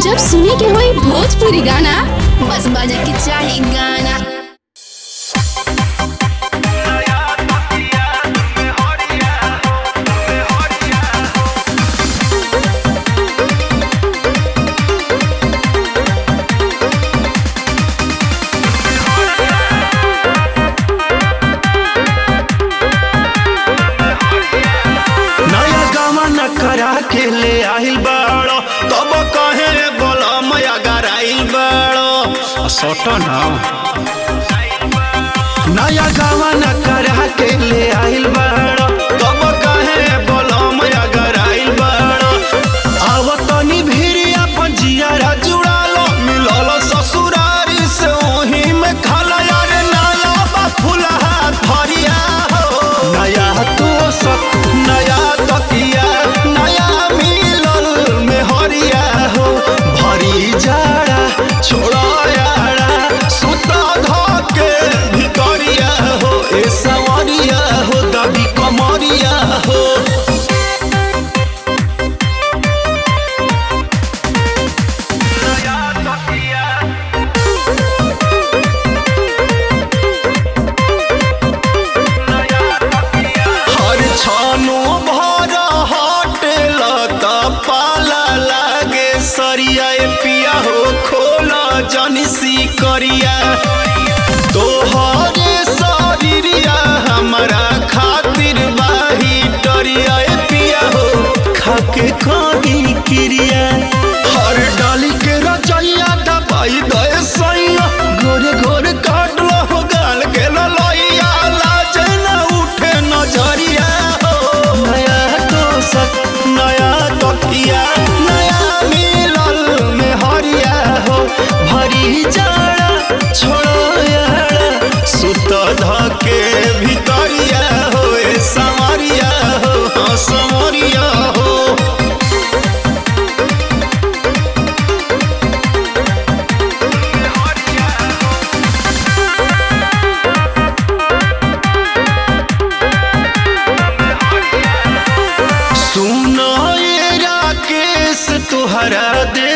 जब सुने के होई भोजपुरी गाना बस बजे के चाही गाना नया गावा न करा के ले आइल बाड़ो तब कहे बोला मया गराइल बाड़ो सट ना नया गावा न करा के ले आइल बाड़ो तब कहे बोला मया गराइल बाड़ो आवतनी भिरिया पंजिया जुड़ालो मिलल ससुरारी से ओही में खाला यार नाला बा फुलहा धरिया हो नया तो सक नया तकिया नया मिलल में हरिया हो भरी जाड़ा छोड़ा यारा सुता धके भितरिया हो ए सवरिया हो दबी कमरिया हो हर छानो भर हटेल त पाला लागे सरिया ए पिया हो खोला जनसी करिया तोहरे शरीरिया हमरा खातिर बाही डरिया ए पिया हो खाके कहीं क्रिया हर डाली के रचैया दबाई दे सैया गोरे गोरे काट लो हो गाल के ललैया लाज न उठे नजरिया हो नया तो सक नया तकिया नया मिलल में हरिया हो भरी जाड़ा छोड़ो यारा सुत धके भितरिया हो ए समरिया हो हाँ समरिया हो सुनो ये राकेश तुहरा दे